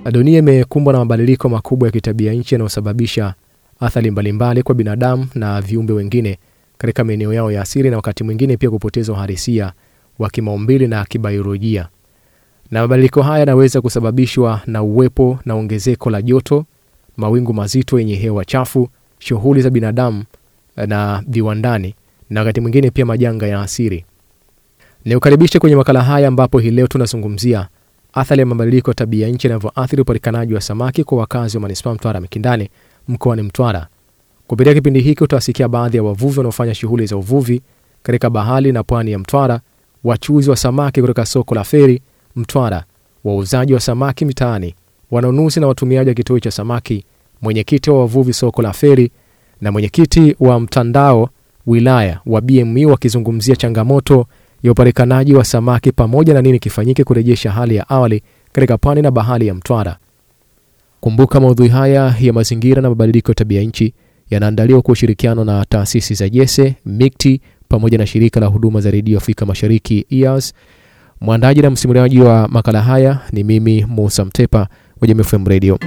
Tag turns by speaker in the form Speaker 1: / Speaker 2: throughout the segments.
Speaker 1: Dunia imekumbwa na mabadiliko makubwa ya kitabia nchi yanayosababisha athari mbalimbali kwa binadamu na viumbe wengine katika maeneo yao ya asili na wakati mwingine pia kupoteza uhalisia wa kimaumbili na kibiolojia. Na mabadiliko haya yanaweza kusababishwa na uwepo na ongezeko la joto, mawingu mazito yenye hewa chafu, shughuli za binadamu na viwandani, na wakati mwingine pia majanga ya asili. Nikukaribishe kwenye makala haya ambapo hii leo tunazungumzia athari ya mabadiliko ya tabia nchi yanavyoathiri upatikanaji wa samaki kwa wakazi wa manispaa Mtwara Mikindani mkoani Mtwara. Kupitia kipindi hiki utawasikia baadhi ya wavuvi wanaofanya shughuli za uvuvi katika bahari na pwani ya Mtwara, wachuuzi wa samaki kutoka soko la Feri Mtwara, wauzaji wa samaki mitaani, wanunuzi na watumiaji wa kituo cha samaki, mwenyekiti wa wavuvi soko la Feri na mwenyekiti wa mtandao wilaya wa BMU wakizungumzia changamoto ya upatikanaji wa samaki pamoja na nini kifanyike kurejesha hali ya awali katika pwani na bahari ya Mtwara. Kumbuka maudhui haya ya mazingira na mabadiliko ya tabia nchi yanaandaliwa kwa ushirikiano na taasisi za Jese, MIKTI pamoja na shirika la huduma za redio Afrika Mashariki EAS. Mwandaji na msimuliaji wa makala haya ni mimi Musa Mtepa wa Jamii FM Radio.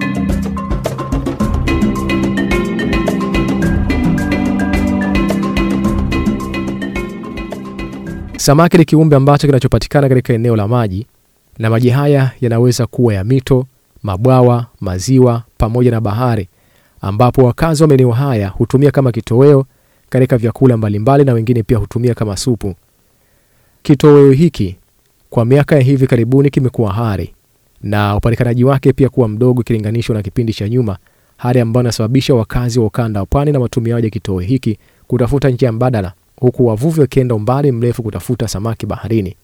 Speaker 1: Samaki ni kiumbe ambacho kinachopatikana katika eneo la maji, na maji haya yanaweza kuwa ya mito, mabwawa, maziwa pamoja na bahari, ambapo wakazi wa maeneo haya hutumia kama kitoweo katika vyakula mbalimbali, na wengine pia hutumia kama supu. Kitoweo hiki kwa miaka ya hivi karibuni kimekuwa hari na upatikanaji wake pia kuwa mdogo ikilinganishwa na kipindi cha nyuma, hali ambayo inasababisha wakazi wa ukanda wa pwani na watumiaji wa kitoweo hiki kutafuta njia mbadala huku wavuvi wakienda umbali mrefu kutafuta samaki baharini.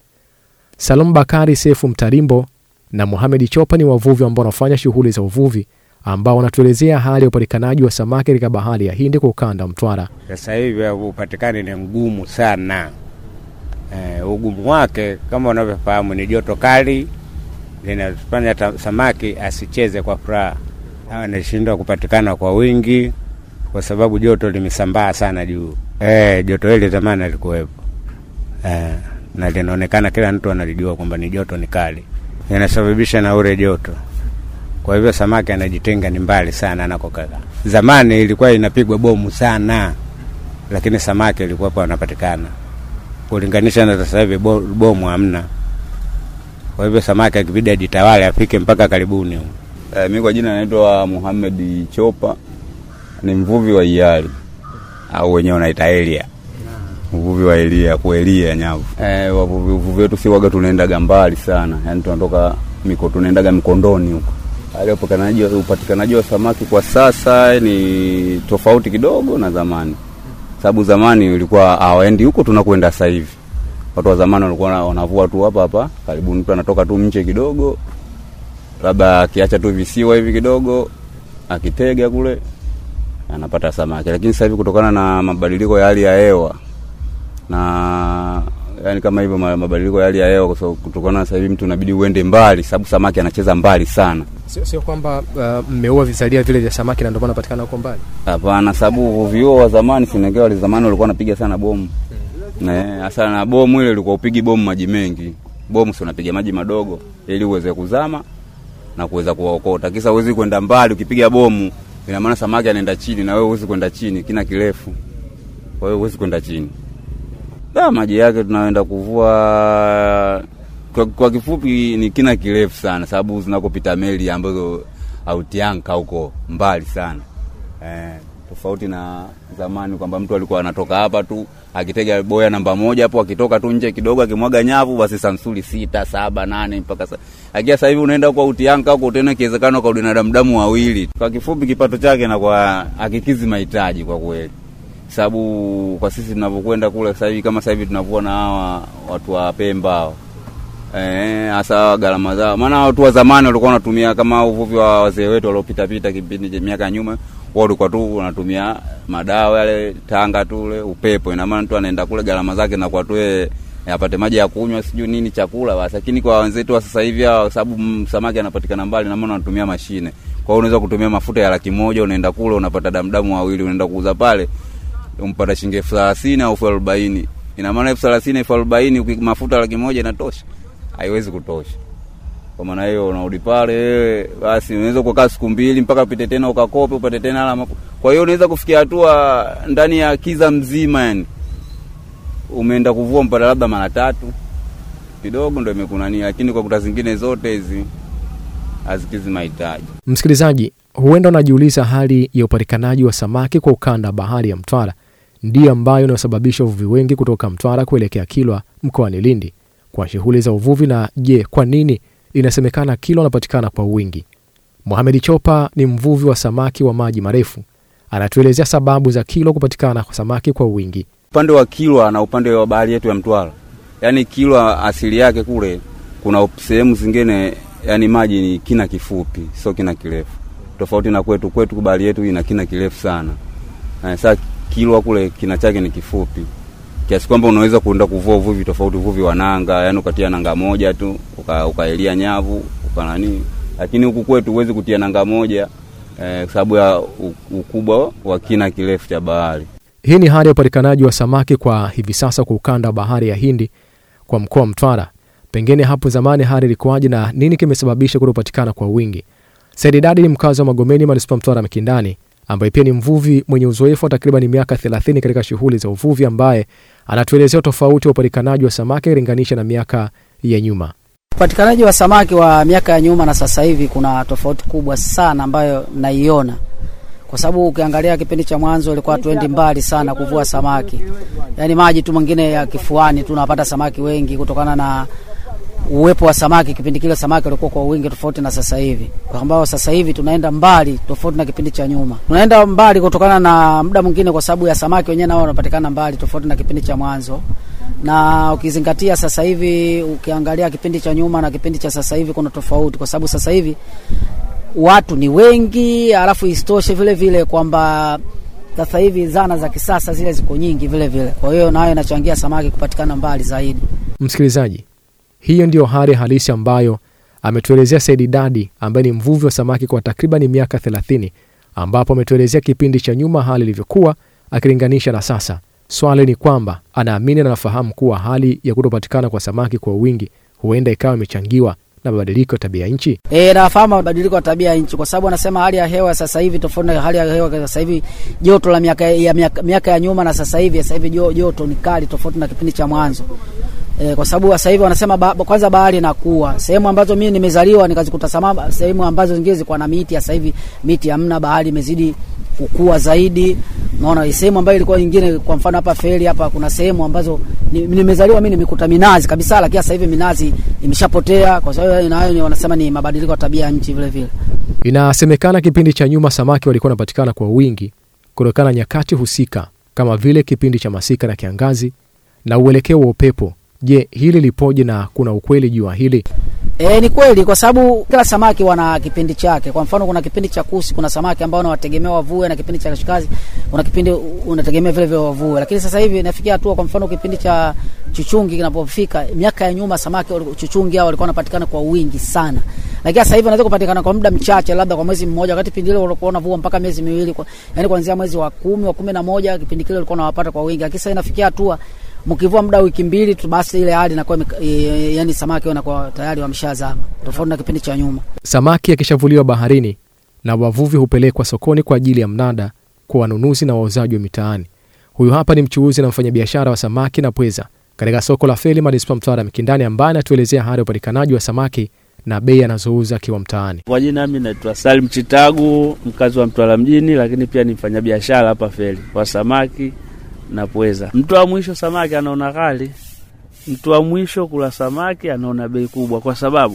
Speaker 1: Salum Bakari Sefu Mtarimbo na Mohamed Chopa ni wavuvi ambao wanafanya shughuli za uvuvi ambao wanatuelezea hali ya upatikanaji wa samaki katika bahari ya Hindi kwa ukanda wa Mtwara.
Speaker 2: Sasa hivi upatikani ni mgumu sana. E, ugumu wake kama unavyofahamu ni joto kali linafanya samaki asicheze kwa furaha, anashindwa kupatikana kwa wingi kwa sababu joto limesambaa sana juu. E, joto hili zamani alikuwepo e, na linaonekana kila mtu analijua kwamba ni joto ni kali, inasababisha na ule joto. Kwa hivyo samaki anajitenga ni mbali sana anakokaa. Zamani ilikuwa inapigwa bomu sana, lakini samaki ilikuwapo anapatikana kulinganisha na sasa hivi bomu hamna. Kwa hivyo samaki akibidi ajitawale afike mpaka karibuni.
Speaker 3: E, mi kwa jina naitwa Muhamed Chopa, ni mvuvi wa Iyali au wenyewe wanaita elia, uvuvi wa elia, kuelia nyavu. E, wavuvi uvuvi wetu si waga tunaendaga mbali sana, yani tunatoka miko tunaendaga Mikondoni huko. Hali upatikanaji upatikanaji wa samaki kwa sasa ni tofauti kidogo na zamani, sababu zamani ilikuwa hawaendi huko tunakwenda sasa hivi. Watu wa zamani walikuwa wanavua tu hapa hapa karibu, mtu anatoka tu nje kidogo, labda akiacha tu visiwa hivi kidogo, akitega kule anapata samaki. Lakini sasa hivi kutokana na mabadiliko ya hali ya hewa na yani kama hivyo mabadiliko ya hali ya hewa, kwa kutokana sasa hivi mtu inabidi uende mbali, sababu samaki anacheza mbali sana.
Speaker 1: Sio, sio kwamba mmeua uh, vizalia vile vya samaki na ndio maana anapatikana huko mbali.
Speaker 3: Hapana, sababu uvuvi huo wa zamani sinekea wale zamani walikuwa wanapiga sana bomu hasa hmm. na bomu ile ilikuwa upigi bomu maji mengi, bomu si unapiga maji madogo ili uweze kuzama na kuweza kuwaokota. Kisa uwezi kwenda mbali, ukipiga bomu ina maana samaki anaenda chini na wewe huwezi kwenda chini, kina kirefu, kwa hiyo huwezi kwenda chini. Da, maji yake tunaenda kuvua kwa, kwa kifupi ni kina kirefu sana, sababu zinakopita meli ambazo autianka huko mbali sana eh, tofauti na zamani kwamba mtu alikuwa anatoka hapa tu akitega boya namba moja hapo, akitoka tu nje kidogo akimwaga nyavu, basi samsuli sita saba nane mpaka sa... akia sasa hivi unaenda kwa utianka huko tena, ikiwezekana kwa binadamu damu wawili. Kwa kifupi, kipato chake na kwa akikizi mahitaji kwa kweli, sababu kwa sisi tunavyokwenda kule sasa hivi, kama sasa hivi tunavua na hawa watu wa Pemba hao eh, hasa gharama zao, maana watu wa zamani walikuwa wanatumia kama uvuvi wa wazee wetu waliopita pita kipindi cha miaka nyuma wao walikuwa tu wanatumia madawa yale tanga tu ule upepo. Ina maana mtu anaenda kule gharama zake na kwa tu apate maji ya kunywa sijui nini chakula basi. Lakini kwa wenzetu wa sasa hivi, kwa sababu samaki anapatikana mbali, na maana wanatumia mashine. Kwa hiyo unaweza kutumia mafuta ya laki moja unaenda kule unapata damdamu wawili, unaenda kuuza pale umpata shilingi elfu thelathini au elfu arobaini. Ina maana elfu thelathini elfu arobaini mafuta laki moja inatosha? Haiwezi kutosha. Kwa maana hiyo unarudi pale wewe, basi unaweza kukaa siku mbili mpaka upite tena ukakope upate tena alama. Kwa hiyo unaweza kufikia hatua ndani ya kiza mzima, yani umeenda kuvua mpaka labda mara tatu kidogo ndo imekunania, lakini kwa kuta zingine zote hizi hazikizi mahitaji.
Speaker 1: Msikilizaji, huenda unajiuliza hali ya upatikanaji wa samaki kwa ukanda wa bahari ya Mtwara ndiyo ambayo inayosababisha uvuvi wengi kutoka Mtwara kuelekea Kilwa mkoani Lindi kwa shughuli za uvuvi. Na je, kwa nini inasemekana Kilwa wanapatikana kwa wingi? Mohamed Chopa ni mvuvi wa samaki wa maji marefu, anatuelezea sababu za Kilwa kupatikana kwa samaki kwa wingi.
Speaker 3: Upande wa Kilwa na upande wa bahari yetu ya Mtwara, yaani Kilwa asili yake kule kuna sehemu zingine, yani maji ni kina kifupi, sio kina kirefu, tofauti na kwetu. Kwetu bahari yetu ina kina kirefu sana. Sasa Kilwa kule kina chake ni kifupi kiasi kwamba unaweza kuenda kuvua uvuvi tofauti, uvuvi wa nanga, yani ukatia nanga moja tu ukaelia uka nyavu ukanani, lakini huku kwetu huwezi kutia nanga moja eh, kwa sababu ya ukubwa wa kina kirefu cha bahari.
Speaker 1: Hii ni hali ya upatikanaji wa samaki kwa hivi sasa kwa ukanda wa bahari ya Hindi kwa mkoa wa Mtwara. Pengine hapo zamani hali ilikuwaje na nini kimesababisha kutopatikana kwa wingi? Saidi Dadi ni mkazi wa Magomeni, manispaa Mtwara Mikindani, ambaye pia ni mvuvi mwenye uzoefu wa takriban miaka 30 katika shughuli za uvuvi, ambaye anatuelezea tofauti wa upatikanaji wa samaki ikilinganisha na miaka ya nyuma.
Speaker 4: Upatikanaji wa samaki wa miaka ya nyuma na sasa hivi kuna tofauti kubwa sana ambayo naiona, kwa sababu ukiangalia kipindi cha mwanzo ilikuwa hatuendi mbali sana kuvua samaki, yaani maji tu mengine ya kifuani tunapata samaki wengi kutokana na uwepo wa samaki. Kipindi kile samaki walikuwa kwa wingi tofauti na sasa hivi, kwa ambao sasa hivi tunaenda mbali tofauti na kipindi cha nyuma. Tunaenda mbali kutokana na muda mwingine, kwa sababu ya samaki wenyewe nao wanapatikana mbali tofauti na kipindi cha mwanzo na ukizingatia sasa hivi, ukiangalia kipindi cha nyuma na kipindi cha sasa hivi kuna tofauti, kwa sababu sasa hivi watu ni wengi, alafu isitoshe vile vile kwamba sasa hivi zana za kisasa zile ziko nyingi vile vile, kwa hiyo nayo inachangia samaki kupatikana mbali zaidi.
Speaker 1: Msikilizaji, hiyo ndiyo hali halisi ambayo ametuelezea Saidi Dadi ambaye ni mvuvi wa samaki kwa takriban miaka 30, ambapo ametuelezea kipindi cha nyuma hali ilivyokuwa akilinganisha na sasa. Swali ni kwamba anaamini na anafahamu kuwa hali ya kutopatikana kwa samaki kwa wingi huenda ikawa imechangiwa na mabadiliko ya tabia nchi.
Speaker 4: E, nafahamu mabadiliko ya tabia nchi kwa sababu anasema hali ya hewa sasa hivi tofauti na hali ya hewa sasa hivi, joto la miaka ya, miaka, miaka ya nyuma na sasa hivi, sasa hivi joto ni kali tofauti na kipindi cha mwanzo. E, kwa sababu sasa hivi wanasema ba, kwanza bahari inakuwa sehemu ambazo mimi nimezaliwa nikazikuta sama sehemu ambazo zingine zilikuwa na miti, sasa hivi miti hamna, bahari imezidi kukua zaidi. Naona sehemu ambayo ilikuwa nyingine, kwa mfano hapa Feri hapa kuna sehemu ambazo nimezaliwa mimi nimekuta minazi kabisa, lakini sasa hivi minazi imeshapotea. Kwa sababu nayo wanasema ni mabadiliko ya tabia ya nchi vile vile.
Speaker 1: Inasemekana kipindi cha nyuma samaki walikuwa wanapatikana kwa wingi kutokana na nyakati husika kama vile kipindi cha masika na kiangazi na uelekeo wa upepo. Je, hili lipoje na kuna ukweli juu ya hili?
Speaker 4: E, ni kweli kwa sababu kila samaki wana kipindi chake. Kwa mfano kuna kipindi cha kusi, kuna samaki ambao unawategemea wavue, na kipindi cha kashikazi una kipindi unategemea vile vile wavue. Lakini sasa hivi inafikia hatua, kwa mfano kipindi cha chuchungi kinapofika, miaka ya nyuma samaki chuchungi hao walikuwa wanapatikana kwa wingi sana, lakini sasa hivi wanaweza kupatikana kwa muda mchache, labda kwa mwezi mmoja, wakati kipindi ile walikuwa wanavua mpaka miezi miwili kwa, yani kuanzia mwezi wa kumi wa kumi na moja kipindi kile walikuwa wanawapata kwa wingi, lakini sasa inafikia hatua mkivua muda wiki mbili tu basi ile hali inakuwa e, yani samaki wanakuwa tayari wameshazama, tofauti na kipindi cha nyuma.
Speaker 1: Samaki akishavuliwa baharini na wavuvi hupelekwa sokoni kwa ajili ya mnada kwa wanunuzi na wauzaji wa mitaani. Huyu hapa ni mchuuzi na mfanyabiashara wa samaki na pweza katika soko la Feli, manispaa Mtwara Mikindani, ambaye anatuelezea hali ya upatikanaji wa samaki na bei anazouza akiwa mtaani.
Speaker 5: Kwa jina mimi naitwa Salim Chitagu, mkazi wa Mtwara mjini, lakini pia ni mfanyabiashara hapa Feli wa samaki na pweza. Mtu wa mwisho samaki anaona ghali, mtu wa mwisho kula samaki anaona bei kubwa, kwa sababu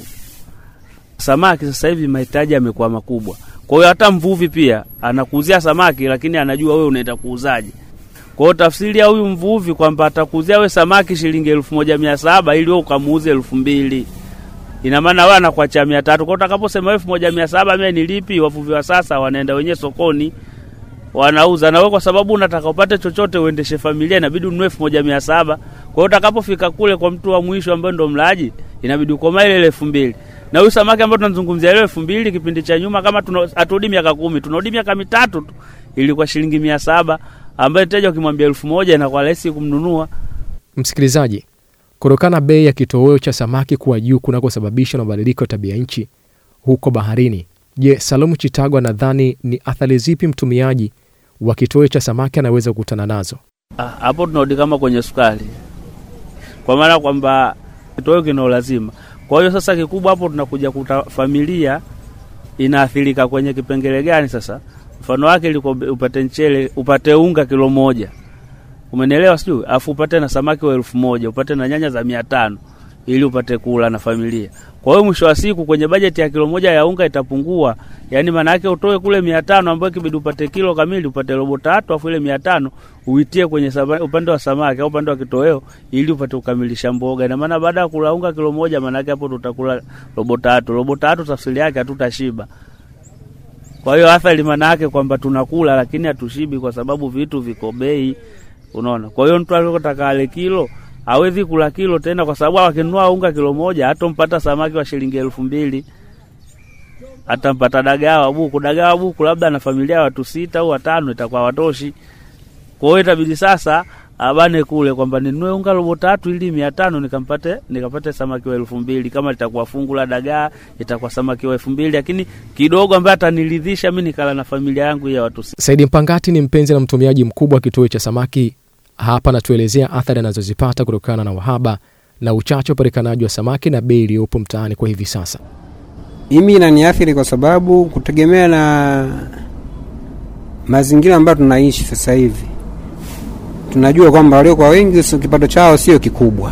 Speaker 5: samaki sasa hivi mahitaji yamekuwa makubwa. Kwa hiyo hata mvuvi pia anakuuzia samaki, lakini anajua wewe unaenda kuuzaje. Kwa hiyo tafsiri ya huyu mvuvi kwamba atakuuzia we samaki shilingi elfu moja mia saba ili wewe ukamuuze elfu mbili ina maana wewe anakuachia mia tatu. Kwa hiyo utakaposema elfu moja mia saba mimi nilipi, wavuvi wa sasa wanaenda wenyewe sokoni wanauza na wewe, kwa sababu unataka upate chochote uendeshe familia, inabidi ununue elfu moja mia saba. Kwa hiyo utakapofika kule kwa mtu wa mwisho ambaye ndo mlaji, inabidi ukoma ile elfu mbili na huyu samaki ambao tunazungumzia ile elfu mbili kipindi cha nyuma, kama haturudi miaka kumi, tunarudi miaka mitatu tu, ilikuwa shilingi mia saba ambaye mteja ukimwambia elfu moja inakuwa rahisi kumnunua.
Speaker 1: Msikilizaji, Kutokana na bei ya kitoweo cha samaki kuwa juu kunakosababishwa na mabadiliko ya tabia nchi huko baharini, je, Salomu Chitagwa nadhani ni athari zipi mtumiaji wa kitoweo cha samaki anaweza kukutana nazo?
Speaker 5: Ah, hapo tunarudi kama kwenye sukari, kwa maana kwamba kitoweo kina ulazima. Kwa hiyo sasa kikubwa hapo tunakuja kuta familia inaathirika kwenye kipengele gani? Sasa mfano wake liko upate mchele, upate unga kilo moja, umenielewa sijui, afu upate na samaki wa elfu moja upate na nyanya za mia tano ili upate kula na familia. Kwa hiyo mwisho wa siku kwenye bajeti ya kilo moja ya unga itapungua, yaani maana yake utoe kule mia tano ambayo kibidi upate kilo kamili, upate robo tatu, afu ile mia tano uitie kwenye sama, upande wa samaki au upande wa kitoweo ili upate kukamilisha mboga. Ina maana baada ya kula unga kilo moja, maana yake hapo tutakula robo tatu. Robo tatu tafsiri yake hatutashiba. Kwa hiyo athari maana yake kwamba tunakula lakini hatushibi, kwa sababu vitu viko bei, unaona. Kwa hiyo mtu aliyotaka ale kilo hawezi kula kilo tena, kwa sababu akinunua unga kilo moja hatompata samaki wa shilingi elfu mbili atampata dagaa wa buku. Dagaa wa buku labda na familia ya watu sita au watano itakuwa watoshi. Kwa hiyo itabidi sasa abane kule kwamba ninunue unga robo tatu ili mia tano nikampate nikapate samaki wa elfu mbili kama litakuwa fungu la dagaa itakuwa samaki wa elfu mbili lakini kidogo ambaye ataniridhisha mi nikala na familia yangu ya watu sita.
Speaker 1: Saidi Mpangati ni mpenzi na mtumiaji mkubwa wa kitoweo cha samaki. Hapa anatuelezea athari anazozipata kutokana na uhaba na uchache wa upatikanaji wa samaki na bei iliyopo mtaani kwa hivi sasa.
Speaker 6: Mimi inaniathiri kwa sababu kutegemea na mazingira ambayo tunaishi sasa hivi, tunajua kwamba waliokuwa wengi si- kipato chao sio kikubwa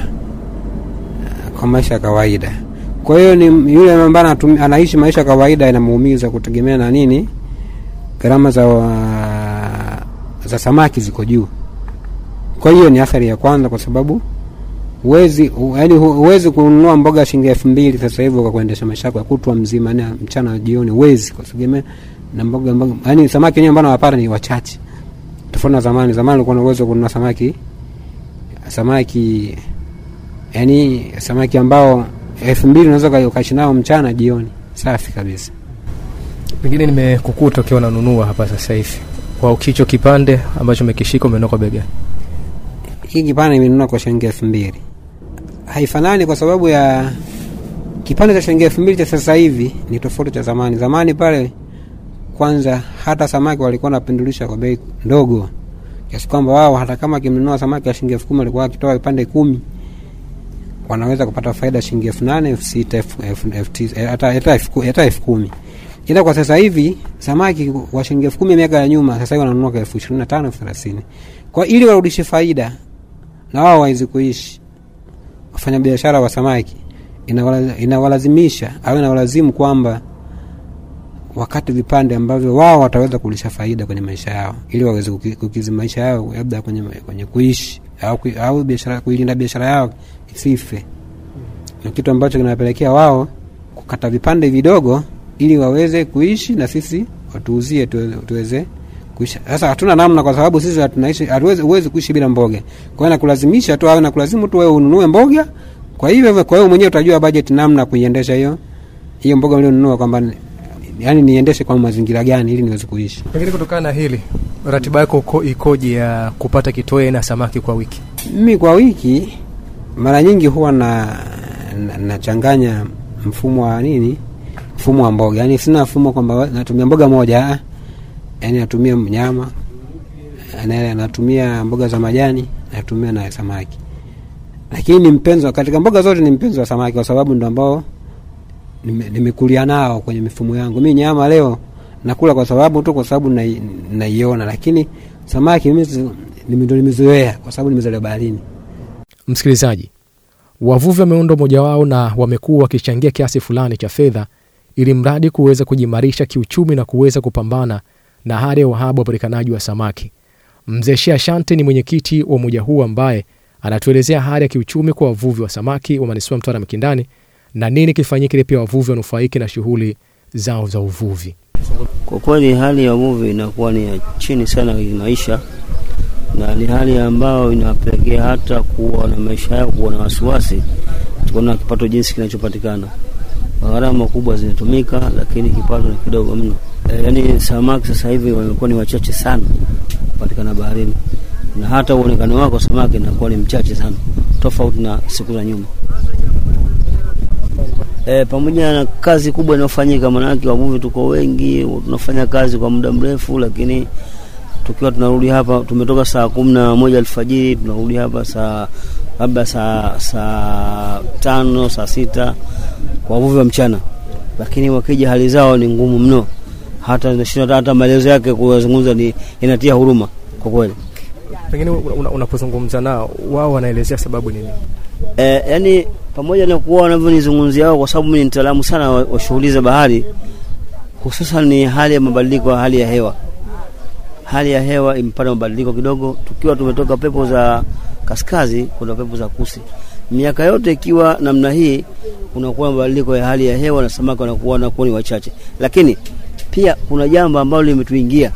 Speaker 6: eh, kwa maisha ya kawaida. Kwa hiyo ni yule ambaye anatum- anaishi maisha ya kawaida inamuumiza kutegemea na nini, gharama za, wa- za samaki ziko juu. Kwa hiyo ni athari ya kwanza, kwa sababu huwezi yaani huwezi kununua mboga shilingi elfu mbili sasa hivi ukakuendesha maisha yako ya kutwa mzima, yani mchana na jioni, huwezi kwa sababu na mboga mboga, yani samaki wenyewe ambao nawapata ni wachache, tofauti na zamani. Zamani ulikuwa na uwezo wa kununua samaki samaki, yani samaki ambao elfu mbili unaweza uka- ukaishi nao mchana jioni, safi kabisa.
Speaker 1: Pengine nimekukuta ukiwa unanunua hapa sasa hivi kwa kicho kipande ambacho umekishika umenunua kwa bei gani?
Speaker 6: Hii kipande nimenunua kwa shilingi elfu mbili. Haifanani kwa sababu ya kipande cha shilingi elfu mbili cha sasa hivi ni tofauti cha zamani. Zamani pale kwanza, hata samaki walikuwa wanapendulisha kwa bei ndogo, kiasi kwamba wao hata kama akimnunua samaki wa shilingi elfu kumi walikuwa wakitoa vipande kumi wanaweza kupata faida shilingi elfu nane elfu sita elfu- elfu- elfu tisa, eh, hata hata elfu ku- hata elfu kumi ila kwa sasa hivi samaki wa shilingi elfu kumi miaka ya nyuma sasa hivi wananunua kwa elfu ishirini na tano elfu thelathini kwa ili warudishe faida na wao waweze kuishi. Wafanyabiashara wa samaki inawala- inawalazimisha au inawalazimu kwamba wakati vipande ambavyo wao wataweza kulisha faida kwenye maisha yao, ili waweze kuki- kukizi maisha yao labda kwenye, kwenye kuishi au, kui- au biashara kuilinda biashara yao isife. Ni kitu ambacho kinawapelekea wao kukata vipande vidogo ili waweze kuishi na sisi watuuzie tuweze, tuweze kuishi. Sasa hatuna namna, kwa sababu sisi tunaishi, hatuwezi huwezi kuishi bila mboga. Kwa hiyo nakulazimisha tu au nakulazimu tu wewe ununue mboga. Kwa hivyo, kwa hiyo mwenyewe utajua budget namna kuiendesha hiyo hiyo mboga ulionunua, kwamba yani niendeshe kwa mazingira gani ili niweze kuishi.
Speaker 1: Pengine kutokana na hili, ratiba yako uko- ikoje ya kupata kitoweo na samaki kwa wiki?
Speaker 6: Mimi kwa wiki mara nyingi huwa na na- nachanganya mfumo wa nini, mfumo wa mboga. Yani sina mfumo kwamba natumia mboga moja, ah. yani natumia nyama, na- natumia mboga za majani, natumia na samaki. Lakini ni mpenzi wa- katika mboga zote ni mpenzi wa samaki, kwa sababu ndo ambao nime- nimekulia nao kwenye mifumo yangu. Mi nyama leo nakula kwa sababu tu kwa sababu nai- naiona, lakini samaki mimi si- nime- ndo nimezoea kwa sababu nimezaliwa baharini.
Speaker 1: Msikilizaji, wavuvi wameunda umoja wao na wamekuwa wakichangia kiasi fulani cha fedha ili mradi kuweza kujimarisha kiuchumi na kuweza kupambana na hali ya uhaba wa upatikanaji wa samaki. Mzee Shea Shante ni mwenyekiti wa umoja huu ambaye anatuelezea hali ya kiuchumi kwa wavuvi wa samaki wa manispaa ya Mtwara Mikindani na nini kifanyike ili pia wavuvi wanufaike na shughuli zao za uvuvi.
Speaker 7: Kwa kweli hali ya uvuvi inakuwa ni ya chini sana kwenye maisha, na ni hali ambayo inapelekea hata kuwa na maisha yao kuwa na wasiwasi kutokana na kipato jinsi kinachopatikana. Gharama kubwa zinatumika, lakini kipato ni kidogo mno. E, yaani samaki sasa hivi wamekuwa ni wachache sana kupatikana baharini, na hata uonekano wako samaki inakuwa ni mchache sana. tofauti na siku za nyuma. E, pamoja na kazi kubwa inayofanyika, maanake wavuvi tuko wengi, tunafanya kazi kwa muda mrefu, lakini tukiwa tunarudi hapa, tumetoka saa kumi na moja alfajiri tunarudi hapa saa labda saa saa tano saa sita kwa wavuvi wa mchana, lakini wakija hali zao ni ngumu mno, hata nashinda hata maelezo yake kuyazungumza ni inatia huruma kwa kweli.
Speaker 1: Pengine una- unapozungumza nao wao wanaelezea sababu nini?
Speaker 7: E, yani pamoja na kuwa wanavyonizungumzia wao, kwa sababu mimi ni mtaalamu sana wa, wa shughuli za bahari, hususan ni hali ya mabadiliko ya hali ya hewa. Hali ya hewa imepata mabadiliko kidogo, tukiwa tumetoka pepo za kaskazi kuna pepo za kusi. Miaka yote ikiwa namna hii, kunakuwa mabadiliko ya hali ya hewa na samaki wanakuwa wanakuwa ni wachache, lakini pia kuna jambo ambalo limetuingia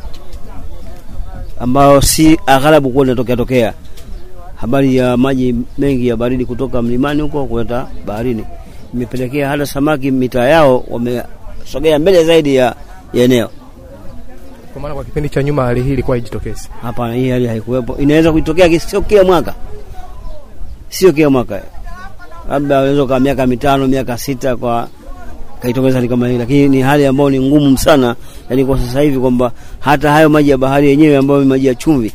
Speaker 7: ambayo si aghalabu kuwa linatokea tokea habari ya maji mengi ya baridi kutoka mlimani huko kuleta baharini imepelekea hata samaki mitaa yao wamesogea mbele zaidi ya, ya eneo.
Speaker 1: Kwa maana kwa kipindi cha nyuma hali hii ilikuwa haijitokezi.
Speaker 7: Hapana, hii hali haikuwepo. Inaweza kutokea ki- sio kila mwaka, sio kila mwaka, labda unaweza kwa miaka mitano miaka sita kwa kaitokeza hali kama hii, lakini ni hali ambayo ni ngumu sana, yani kwa sasa hivi kwamba hata hayo maji ya bahari yenyewe ambayo ni maji ya chumvi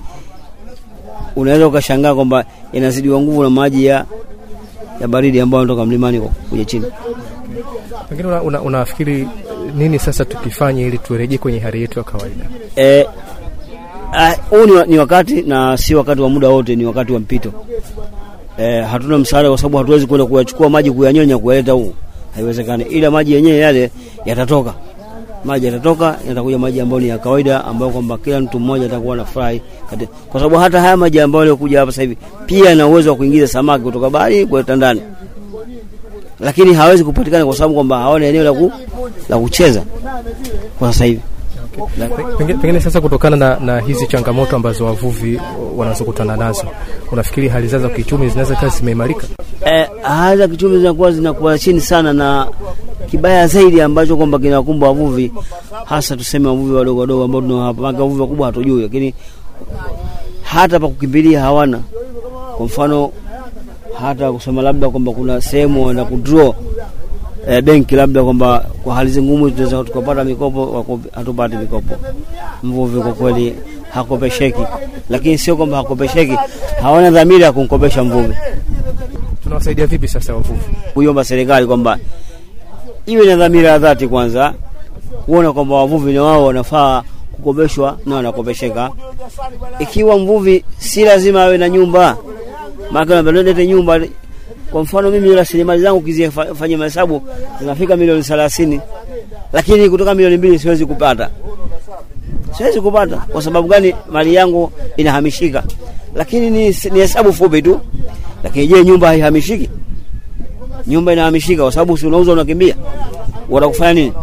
Speaker 7: unaweza ukashangaa kwamba yanazidiwa nguvu na maji ya ya baridi ambayo yanatoka mlimani kwa kuja chini.
Speaker 1: Pengine una, una, unafikiri nini sasa tukifanye ili turejee kwenye hali yetu ya kawaida?
Speaker 7: Eh, ah, huu ni, wa- ni wakati na si wakati wa muda wote, ni wakati wa mpito. Eh, hatuna msaada kwa sababu hatuwezi kwenda kuyachukua maji kuyanyonya kuyaleta huku, haiwezekani. Ila maji yenyewe yale yatatoka, maji yatatoka, yatakuja maji ambayo ni ya kawaida, ambayo kwamba kila mtu mmoja atakuwa na furahi, kati- kwa sababu hata haya maji ambayo yaliokuja hapa sasa hivi pia yana uwezo wa kuingiza samaki kutoka bahari kuleta ndani, lakini hawezi kupatikana kwa sababu kwamba hawana eneo la, ku, la kucheza kwa sasa hivi.
Speaker 1: Pengine, pengine sasa kutokana na, na hizi changamoto ambazo wavuvi wanazokutana nazo, unafikiri hali zao za kiuchumi zinaweza kazi zimeimarika?
Speaker 7: eh, hali za kiuchumi zinakuwa zinakuwa chini sana, na kibaya zaidi ambacho kwamba kinawakumba wavuvi, hasa tuseme wavuvi wadogo wadogo ambao tunao hapa, maana wavuvi wakubwa hatujui, lakini hata pa kukimbilia hawana. Kwa mfano hata kusema labda kwamba kuna sehemu wana kudraw eh, benki labda kwamba kwa hali zi ngumu tunaweza tukapata mikopo, wako- hatupati mikopo. Mvuvi kwa kweli hakopesheki, lakini sio kwamba hakopesheki, hawana dhamira ya kumkopesha mvuvi
Speaker 1: Tunawasaidia vipi sasa wavuvi?
Speaker 7: kuiomba serikali kwamba iwe na dhamira ya dhati kwanza, kuona kwamba wavuvi na wao wanafaa kukopeshwa na wanakopesheka. Ikiwa mvuvi si lazima awe na nyumba, maana nalete nyumba. Kwa mfano mimi rasilimali zangu kizifanya mahesabu zinafika milioni thelathini, lakini kutoka milioni mbili siwezi kupata siwezi kupata. Kwa sababu gani? Mali yangu inahamishika, lakini ni, ni hesabu fupi tu. Lakini je, nyumba haihamishiki? Nyumba inahamishika kwa sababu si unauza unakimbia, watakufanya nini?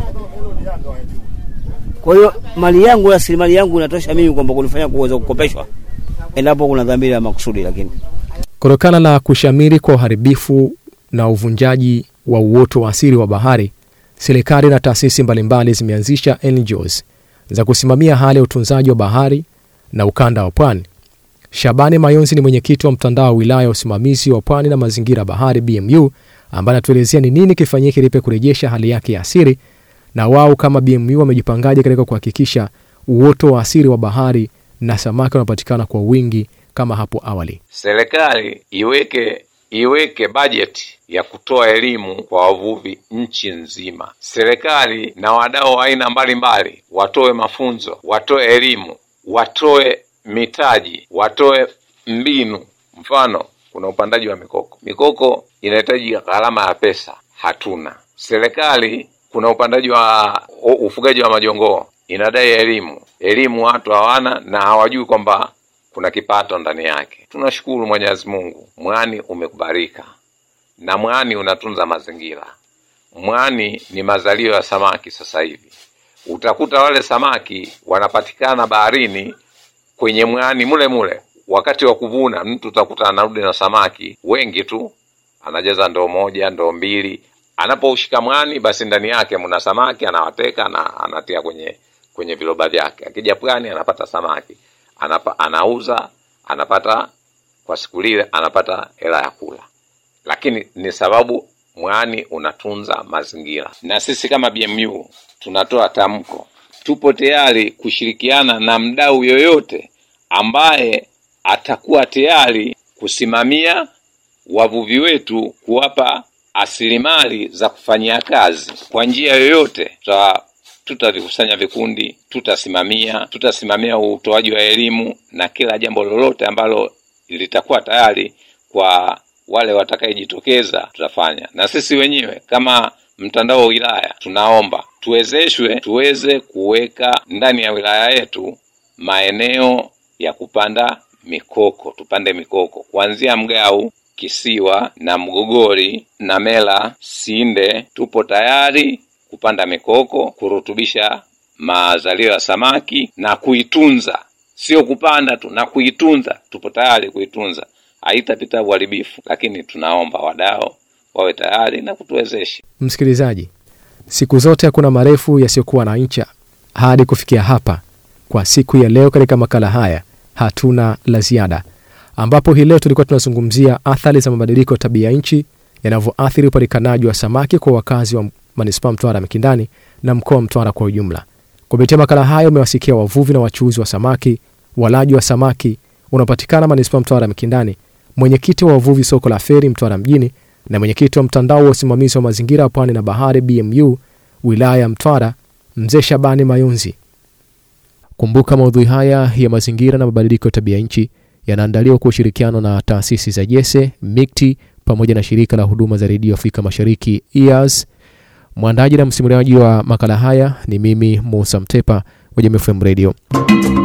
Speaker 7: Kwa hiyo mali yangu, rasilimali yangu inatosha mimi kwamba kunifanya kuweza kukopeshwa endapo kuna dhamira ya makusudi, lakini
Speaker 1: Kutokana na kushamiri kwa uharibifu na uvunjaji wa uoto wa asili wa bahari, serikali na taasisi mbalimbali zimeanzisha NGOs za kusimamia hali ya utunzaji wa bahari na ukanda wa pwani. Shabani Mayonzi ni mwenyekiti wa mtandao wa wilaya ya usimamizi wa pwani na mazingira ya bahari BMU, ambaye anatuelezea ni nini kifanyike ili kurejesha hali yake ya asili na wao kama BMU wamejipangaje katika kuhakikisha uoto wa asili wa bahari na samaki wanapatikana kwa wingi kama hapo awali.
Speaker 8: Serikali iweke iweke bajeti ya kutoa elimu kwa wavuvi nchi nzima. Serikali na wadau wa aina mbalimbali watoe mafunzo, watoe elimu, watoe mitaji, watoe mbinu. Mfano, kuna upandaji wa mikoko. Mikoko inahitaji gharama ya pesa, hatuna. Serikali kuna upandaji wa u- ufugaji wa majongoo, inadai elimu. Elimu watu hawana na hawajui kwamba kuna kipato ndani yake. Tunashukuru Mwenyezi Mungu, mwani umekubalika na mwani unatunza mazingira. Mwani ni mazalio ya samaki. Sasa hivi utakuta wale samaki wanapatikana baharini kwenye mwani mule mule. Wakati wa kuvuna, mtu utakuta anarudi na samaki wengi tu, anajaza ndoo moja, ndoo mbili. Anapoushika mwani, basi ndani yake mna samaki, anawateka na anatia kwenye kwenye viroba vyake. Akija pwani, anapata samaki anapa, anauza anapata kwa siku lile anapata hela ya kula, lakini ni sababu mwani unatunza mazingira. Na sisi kama BMU tunatoa tamko, tupo tayari kushirikiana na mdau yoyote ambaye atakuwa tayari kusimamia wavuvi wetu, kuwapa asilimali za kufanyia kazi kwa njia yoyote. Tuta tutavikusanya vikundi, tutasimamia tutasimamia utoaji wa elimu na kila jambo lolote ambalo litakuwa tayari kwa wale watakayejitokeza tutafanya. Na sisi wenyewe kama mtandao wa wilaya tunaomba tuwezeshwe tuweze kuweka ndani ya wilaya yetu maeneo ya kupanda mikoko, tupande mikoko kuanzia Mgau, Kisiwa na Mgogori na Mela, Sinde. Tupo tayari kupanda mikoko, kurutubisha mazalio ya samaki na kuitunza, sio kupanda tu na kuitunza. Tupo tayari kuitunza, haitapita uharibifu, lakini tunaomba wadau wawe tayari na kutuwezesha.
Speaker 1: Msikilizaji, siku zote hakuna marefu yasiyokuwa na ncha. Hadi kufikia hapa kwa siku ya leo, katika makala haya hatuna la ziada, ambapo hii leo tulikuwa tunazungumzia athari za mabadiliko ya tabia nchi yanavyoathiri upatikanaji wa samaki kwa wakazi wa manispaa Mtwara Mikindani na mkoa wa Mtwara kwa ujumla. Kupitia makala hayo umewasikia wavuvi na wachuuzi wa samaki, walaji wa samaki unaopatikana manispaa Mtwara Mikindani, mwenyekiti wa wavuvi soko la Feri Mtwara mjini na mwenyekiti wa mtandao wa usimamizi wa mazingira ya pwani na bahari BMU wilaya ya Mtwara, mzee Shabani Mayunzi. Kumbuka maudhui haya ya mazingira na mabadiliko ya tabia nchi yanaandaliwa kwa ushirikiano na taasisi za Jese, MIKTI pamoja na shirika la huduma za redio Afrika Mashariki EAS. Mwandaji na msimuliaji wa makala haya ni mimi Musa Mtepa wa Jamii FM Radio.